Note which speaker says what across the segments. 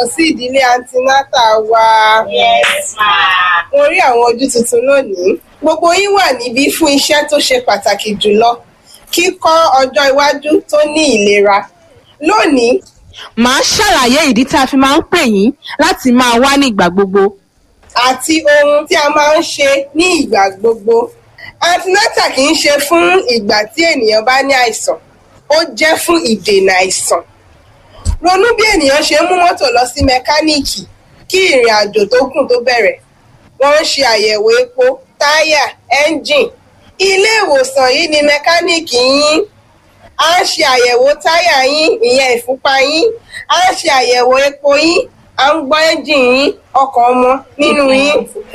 Speaker 1: sí ìdílé antinata wa.
Speaker 2: Yes, ma.
Speaker 1: Mo rí àwọn ojú tuntun lónìí. Gbogbo yín wà níbí fún iṣẹ́ tó ṣe pàtàkì jùlọ. Kíkọ́ ọjọ́ iwájú tó ní ìlera. Lónìí,
Speaker 3: màá ṣàlàyé ìdí tí a fi máa ń pè yín láti máa wá ní ìgbà gbogbo.
Speaker 1: àti ohun tí a máa ń ṣe ní ìgbà gbogbo. Antinata kì í ṣe fún ìgbà tí ènìyàn bá ní àìsàn. Ó jẹ́ fún ìdènà àìsàn. Ronú bí ènìyàn ṣe ń mú mọ́tò lọ sí mẹkáníìkì kí ìrìn àjò tó kù tó bẹ̀rẹ̀. Wọ́n ń ṣe àyẹ̀wò epo, táyà, ẹ́ńjìn. Ilé ìwòsàn yìí ni mẹkáníìkì yín. A ń ṣe àyẹ̀wò táyà yín, ìyẹn ìfúnpá yín. A ń ṣe àyẹ̀wò epo yín. À ń gbọ́ ẹ́ńjìn yín, ọkọ̀ ọmọ nínú yín.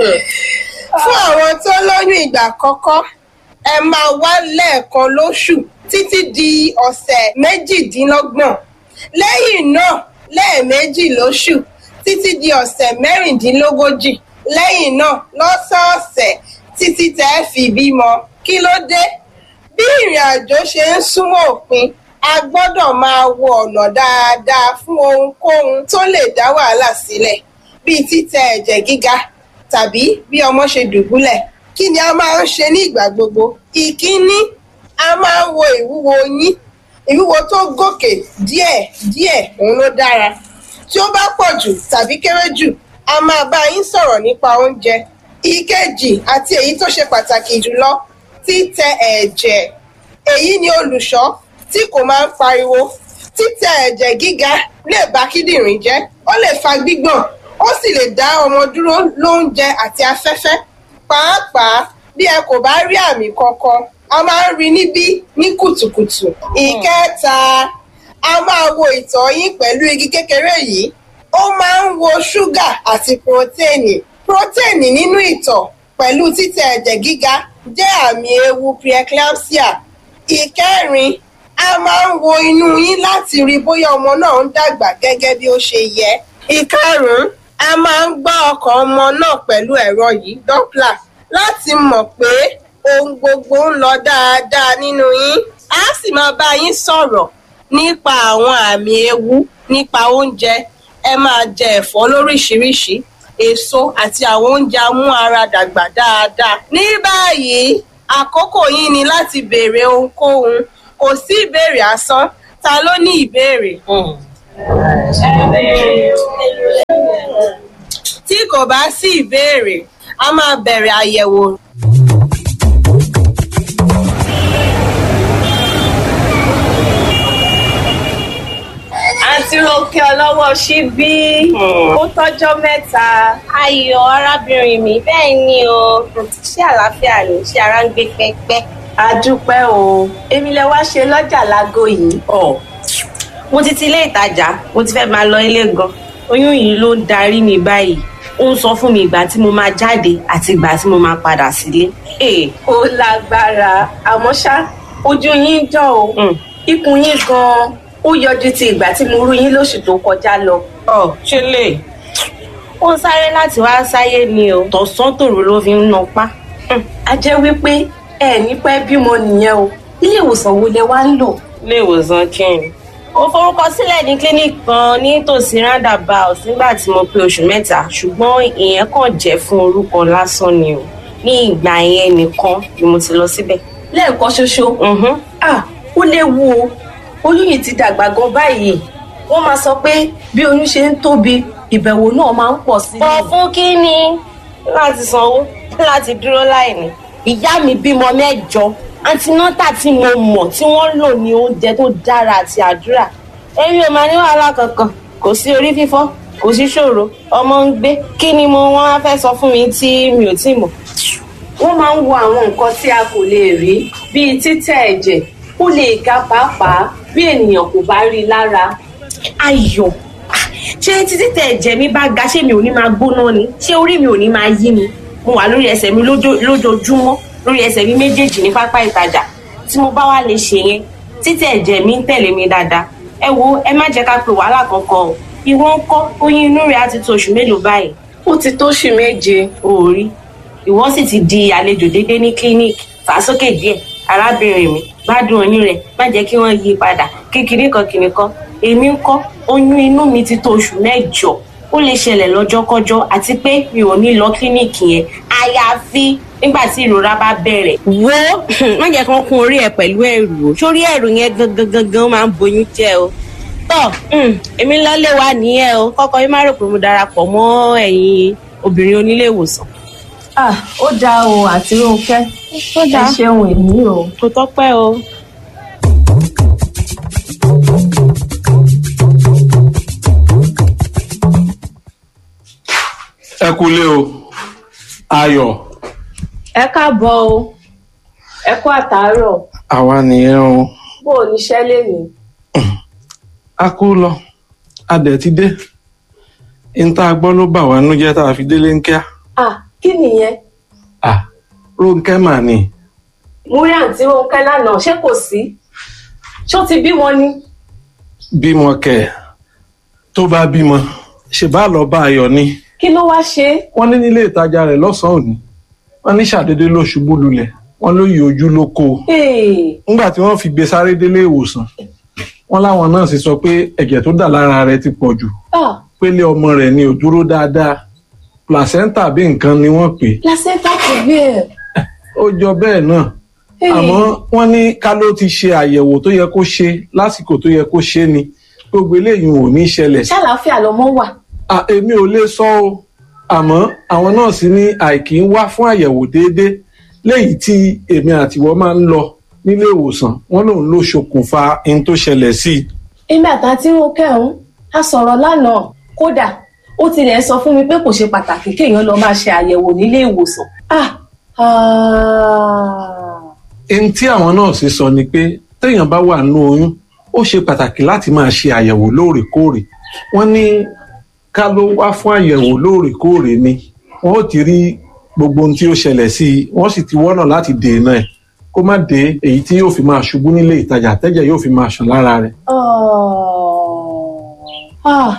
Speaker 1: Fún àwọn tó lóyún ìgbà àkọ́kọ́, ẹ máa wá lẹ́ẹ̀kan lóṣù títí di ọ̀sẹ̀ méjìdínlọ́gbọ̀n. Lẹ́yìn náà, lẹ́ẹ̀mejì lóṣù títí di ọ̀sẹ̀ mẹ́rìndínlógójì. Lẹ́yìn náà, lọ́sọ̀ọ̀sẹ̀ títí tẹ́ ẹ fi bímọ. Kí ló dé? Bí ìrìn àjò ṣe ń súnmọ́ òpin, a gbọ́dọ̀ máa wo ọ̀nà dáadáa fún ohunkóhun tó lè dá wàhálà sílẹ̀ bíi títẹ ẹ̀jẹ̀ gíga tàbí bí ọmọ ṣe dùbúlẹ̀. Kí ni a máa ń ṣe ní ìgbà gbogbo? Ìkíní, a máa ń wo ìwúwo yín. Ìwúwo tó gòkè díẹ̀ díẹ̀ òun ló dára. Tí ó bá pọ̀ jù tàbí kéré jù, a máa bá yín sọ̀rọ̀ nípa oúnjẹ. Ìkejì àti èyí tó ṣe pàtàkì jùlọ, títẹ ẹ̀jẹ̀. Èyí ni olùṣọ́ tí kò máa ń pariwo. Títẹ ẹ̀jẹ̀ gíga lè ba kíndìnrín jẹ́, ó lè fa gbígbọ̀n, ó sì lè dá ọmọ dúró lóúnjẹ àti afẹ́fẹ́. Pàápàá bí ẹ kò bá rí àmì kankan, a máa ń rí níbí ní kùtùkùtù. Ìkẹta, a máa wo ìtọ̀ yín pẹ̀lú igi kékeré yìí. Ó máa ń wo ṣúgà àti purotéènì. Purotéènì nínú ìtọ̀ pẹ̀lú títẹ ẹ̀jẹ̀ gíga jẹ́ àmì ewu preeclampsia. Ìkẹrin, a máa ń wo inú yín láti rí bóyá ọmọ náà ń dàgbà gẹ́gẹ́ bí ó ṣe yẹ. Ìkarùn-ún, a máa ń gbọ́ ọkàn ọmọ náà pẹ̀lú ẹ̀rọ yìí Doppler láti mọ̀ pé ohun gbogbo ń lọ dáadáa nínú yín. A sì máa bá yín sọ̀rọ̀ nípa àwọn àmì ewu nípa oúnjẹ. Ẹ máa jẹ ẹ̀fọ́ lóríṣiríṣi, èso àti àwọn oúnjẹ amú ara dàgbà dáadáa. Ní báyìí, àkókò yín ni láti béèrè ohunkóhun. Kò sí ìbéèrè asán. Ta ló ní ìbéèrè? Tí kò bá sí ìbéèrè, a máa bẹ̀rẹ̀ àyẹ̀wò.
Speaker 2: Àǹtí Rónkẹ́ ọlọ́wọ́ ṣíbí. Ó tọ́jọ́ mẹ́ta.
Speaker 4: Ayọ̀ arábìnrin mi bẹ́ẹ̀ ni o ṣé àlàáfíà ni ṣé ara ń gbé pẹ́pẹ́.
Speaker 2: A dúpẹ́ o. Èmi lẹ wá ṣe lọ́jà lágò yìí.
Speaker 4: Ọ̀ mo ti ti ilé ìtajà mo ti fẹ́ máa lọ ilé gan. Oyún yìí ló ń darí mi báyìí. Ó ń sọ fún mi ìgbà tí mo máa jáde àti ìgbà tí mo máa padà sílé. Ee
Speaker 2: Ó lágbára. Àmọ́ ṣá, ojú yín jọ o.
Speaker 4: Mm.
Speaker 2: Ikùn yín gan-an. Ó yọjú ti ìgbà tí mo rú yín lóṣù tó kọjá lọ.
Speaker 4: ọ̀ ṣe lè. Ó ń sáré láti wá sáyé ni o. Tọ̀sán tòru ló fi ń napá.
Speaker 2: A jẹ́ wípé ẹ ní pẹ́ bímọ nìyẹn o. Ilé ìwòsàn wo lẹ wá ń lò?
Speaker 4: ilé ìwòsàn kíni. mo forúkọ sílẹ̀ ní clinic kan nítòsí roundabout nígbà tí mo pé oṣù mẹ́ta ṣùgbọ́n ìyẹn kàn jẹ́ fún orúkọ lásán ni o ní ìgbà yẹn nìkan ni mo ti lọ síbẹ̀.
Speaker 2: Lẹ́ẹ̀kan ṣoṣo.
Speaker 4: Mhm.
Speaker 2: Ah, ó léwu o. Oyún yìí ti dàgbà gan báyìí. Wọ́n máa sọ pé bí oyún ṣe ń tóbi, ìbẹ̀wò náà máa ń pọ̀ sí i.
Speaker 4: pọ̀ fún kínní láti sanwó láti dúró láìní. ìyá mi bímọ mẹ́jọ antinọ́tà tí mo mọ̀ tí wọ́n lò ní oúnjẹ tó dára àti àdúrà èmi ò máa ní wàhálà kankan kò sí orí fífọ́ kò sí ṣòro ọmọ ń gbé kí ni mo wọ́n á fẹ́ sọ fún mi tí mi ò tí ì mọ̀.
Speaker 2: wọ́n máa ń wo àwọn nǹkan tí a kò lè rí bíi títẹ̀ ẹ̀jẹ̀ ó lè ga pàápàá bí ènìyàn kò bá rí i lára.
Speaker 4: ayọ̀ ah, ṣé títí tẹ ẹ̀jẹ̀ mi bá ga ṣé mi ò ní máa gbóná ni ṣé orí mi ò ní máa yí ni mo wà lórí ẹsẹ̀ mi lójó- lójoojúmọ́ lórí ẹsẹ̀ mi méjèèjì ní pápá ìtajà tí mo bá wá lè ṣe yẹn títí ẹ̀jẹ̀ mi ń tẹ̀lé mi dáadáa ẹ wo ẹ má jẹ́ ká pe wàhálà kankan o ìwọ ń kọ́ oyún inú rẹ̀ á ti tó oṣù mélòó báyìí
Speaker 2: ó ti tóṣù méje.
Speaker 4: òòrí ìwọ sì ti di àlejò déédéé ní clinic fà sókè díẹ̀ arábìnrin mi gbádùn oyún rẹ̀ má jẹ́ kí wọ́n yí i padà kékeré kan kìnì kan èmi ń kọ́ oyún inú mi ti tó oṣù mẹ́jọ ó lè ṣẹlẹ̀ lọ́jọ́kọ́jọ́ àti pé mi ò ní lọ kílíìkì yẹn àyàfi nígbà tí ìrora bá bẹ̀rẹ̀. wo má jẹ́ kán kún orí ẹ̀ pẹ̀lú ẹ̀rù o sórí ẹ̀rù yẹn gangan gangan máa ń boyún jẹ́ o. tọ́ èmi lọ́lé wa nìyẹn o kọ́kọ́ yín má rò pé mo darapọ̀ mọ́ ẹ̀yin obìnrin onílé ìwòsàn.
Speaker 2: ah ó dáa o àti Rónkẹ́
Speaker 4: ó
Speaker 2: ẹ ṣeun èmi o.
Speaker 4: kò tọ́pẹ́ o.
Speaker 5: ẹ kúlé o ayọ̀
Speaker 2: ẹ káàbọ̀ o ẹ kú àtàárọ̀
Speaker 5: àwa nìyẹn o
Speaker 2: bó o níṣẹ́ lénìí.
Speaker 5: a kú lọ a dẹ̀ ti dé n tá a gbọ́ ló bà wá nú jẹ́ tá a fi délé ń kíá
Speaker 2: ah kí nìyẹn
Speaker 5: à Rónkẹ́ mà ní
Speaker 2: mo rí àǹtí Rónkẹ́ lánàá ṣé kò sí ṣó ti bímọ ni.
Speaker 5: bímọ kẹ̀ tó bá bímọ ṣe bá lọ bá ayọ̀ ni
Speaker 2: kí ló wá ṣe é.
Speaker 5: wọ́n ní nílé ìtajà rẹ̀ lọ́sàn-án òní wọ́n ní ṣàdédé ló ṣubú lulẹ̀ wọ́n ló yí ojú ló kó o
Speaker 2: Hey,
Speaker 5: nígbà tí wọ́n fi gbé sáré délé ìwòsàn wọ́n láwọn náà sì sọ pé ẹ̀jẹ̀ tó dà lára rẹ̀ ti pọ̀ jù
Speaker 2: ah
Speaker 5: pélé ọmọ rẹ̀ ni ò dúró dáadáa placenta bí nǹkan ni wọ́n pè é
Speaker 2: placenta previa.
Speaker 5: ó jọ bẹ́ẹ̀ náà àmọ́ wọ́n ní ká ló ti ṣe àyẹ̀wò tó yẹ kó ṣe lásìkò tó yẹ kó ṣe ni gbogbo eléyìí ò ní ṣẹlẹ̀
Speaker 2: ṣàlàáfíà lọmọ wà.
Speaker 5: À, èmi ò lè sọ o àmọ́ àwọn nọ́ọ̀sì ní àìkí ń wá fún àyẹ̀wò déédéé léyìí tí èmi àtiwọ́ máa ń lọ nílé ìwòsàn wọ́n lòun ló ṣokùnfà ohun tó ṣẹlẹ̀ sí i
Speaker 2: èmi àtàntí Rónkẹ́ ọ̀hún a sọ̀rọ̀ lánàá kódà ó tilẹ̀ sọ fún mi pé kò ṣe pàtàkì kéèyàn lọ máa ṣe àyẹ̀wò nílé ìwòsàn. ah ah
Speaker 5: ohun tí àwọn nọ́ọ̀sì sọ ni pé téèyàn bá wà nínú oyún ó ṣe pàtàkì láti máa ṣe àyẹ̀wò lóòrèkóòrè wọ́n ní ká ló wá fún àyẹ̀wò lóòrèkóòrè ni wọ́n ó ti rí gbogbo ohun tí ó ṣẹlẹ̀ sí i wọ́n sì ti wọ́nà láti dènà ẹ̀ kó má dé èyí tí yóò fi máa ṣubú nílé ìtajà tẹ́jẹ̀ yóò fi máa ṣàn lára rẹ̀.
Speaker 2: ah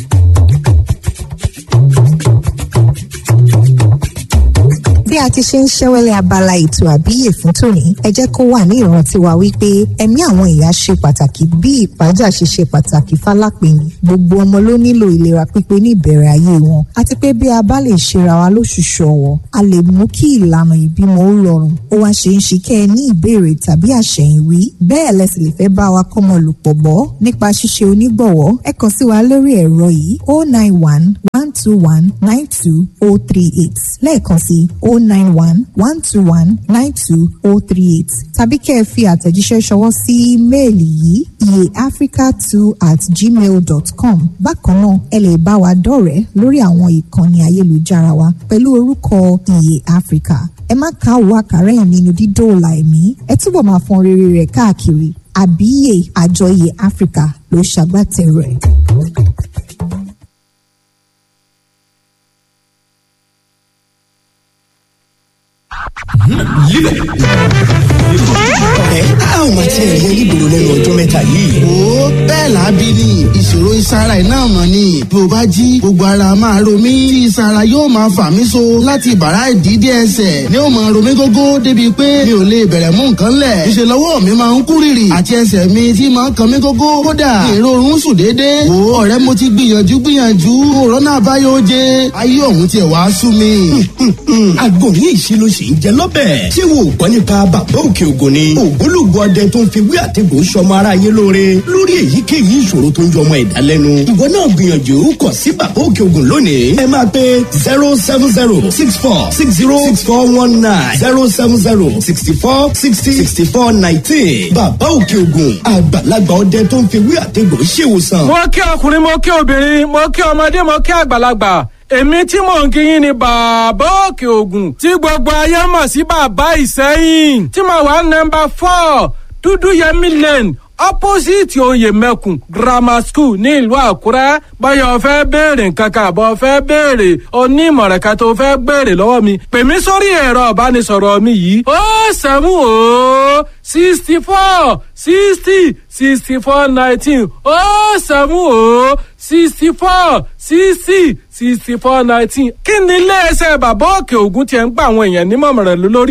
Speaker 6: bí a ti ṣe ń ṣẹ́wẹ́lẹ́ abala ètò àbíyè fún tòní ẹ jẹ́ kó wà ní ìrántí wa wípé ẹ̀mí àwọn ìyá ṣe pàtàkì bí ìpájà ṣe ṣe pàtàkì fálápẹ̀yìn gbogbo ọmọ ló nílò ìlera pípé ní ìbẹ̀rẹ̀ ayé wọn àti pé bí a bá lè ṣera wa lóṣooṣù ọ̀wọ̀ a lè mú kí ìlànà ìbímọ ó rọrùn ó wá ṣe ń ṣe kẹ́ ẹ ní ìbéèrè tàbí àṣẹ̀yìnwí bẹ́ẹ̀ lẹ́sìn lè fẹ́ bá wa kọ́mọ lòpọ̀ bọ́ nípa ṣíṣe onígbọ̀wọ́ ẹ kàn sí wa lórí ẹ̀rọ yìí 091 121 92038 lẹ́ẹ̀kan sí 091 121 92038 tàbí kẹ́ ẹ fi àtẹ̀jíṣẹ́ ṣọwọ́ sí ímeèlì yìí iyeafrica2 at gmail dot com bákan náà ẹ lè bá wa dọ̀rẹ́ lórí àwọn ìkànnì ayélujára wa pẹ̀lú orúkọ iye africa ẹ má ka òwò àkàrà ẹ̀ nínú dídóòlà ẹ̀mí ẹ túbọ̀ máa fọn rere rẹ̀ káàkiri àbíyè àjọ iye africa ló ṣagbátẹrù ẹ̀.
Speaker 7: ẹ a ò máa tiẹ̀ rí onígboro lẹ́nu ọjọ́ mẹ́ta yìí.
Speaker 8: wo bẹ́ẹ̀ lábí ni ìṣòro ìsara iná mọ̀ ni bí o bá jí gbogbo ara máa ro mí tí ìsara yóò máa fà mí so láti bàrá ìdídé ẹsẹ̀ ni ó máa ro mí gógó débi pé mi ò lè bẹ̀rẹ̀ mú nǹkan lẹ̀ ìṣe lọ́wọ́ mi máa ń kú rìrì àti ẹsẹ̀ mi tí máa ń kan mí gógó kódà èrò oorun sùn déédéé wo ọ̀rẹ́ mo ti gbìyànjú gbìyànjú òrọ́nà àbáyọ oje ayé ọ̀hún tiẹ̀ wá sú mi.
Speaker 7: àgbo ní ìṣirò sì ń jẹ lọ́bẹ̀. ṣé wo ò gbọ́ nípa bàbá òkè ògùn ni. ògbólógbò ọdẹ tó ń fi wí àtẹ̀gùn sọmọ ara yé lóore lórí èyíkéyìí ìṣòro tó ń jọ ọmọ ẹ̀dá lẹ́nu. ìwọ náà gbìyànjú kàn sí bàbá òkè ògùn lónìí. ẹ máa pe zero seven zero six four six zero six four one nine zero seven zero sixty four sixty sixty four nineteen. bàbá òkè ògùn àgbàlagbà ọdẹ tó ń fi wí àtẹ̀gùn ṣèwòsàn.
Speaker 9: mo kí ọkùnrin mo kí obìnrin mo kí ọmọdé mo kí àgbàlagbà èmi tí mò ń kíyìn ni bàbá òkè ògùn tí gbogbo ayé mọ̀ sí bàbá ìsẹ́yìn tí mo wà nọmba four dúdú yẹmí lane opposite oyè mẹ́kùn grammar school ní ìlú àkúrẹ́ báyọ̀ fẹ́ béèrè nǹkan kan àbọ̀ fẹ́ béèrè onímọ̀ràn kan tó fẹ́ béèrè lọ́wọ́ mi pè mí sórí ẹ̀rọ ìbánisọ̀rọ̀ mi yìí ó sẹ́mu ó sixty four sixty sixty four nineteen ó sẹ́mu ó sixty four sixty sixty four nineteen kí ni iléeṣẹ́ bàbá òkè ògùn tiẹ̀ ń gba àwọn èèyàn nímọ̀ràn lórí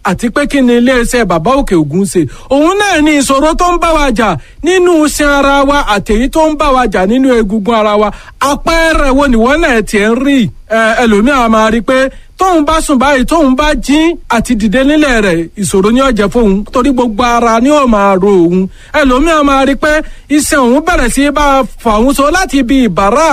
Speaker 9: àti pé kí ni iléeṣẹ́ bàbá òkè ògùn ṣe òun náà ni ìṣòro tó ń bá wa jà nínú iṣan ara wa àtẹ̀yí tó ń bá wa jà nínú egungun ara wa àpẹẹrẹ wo nìwọ náà tiẹ̀ ń rí ẹlòmíràn máa rí i pé tóun bá sùn báyìí tóun bá jí àti dìde nílẹ̀ rẹ̀ ìṣòro ní ọ̀jẹ̀ fóun torí gbogbo ara ni ó máa ro òun ẹlòmíràn máa rí i pé iṣan òun bẹ̀rẹ̀ sí bá fà òun so láti ibi ìbàrá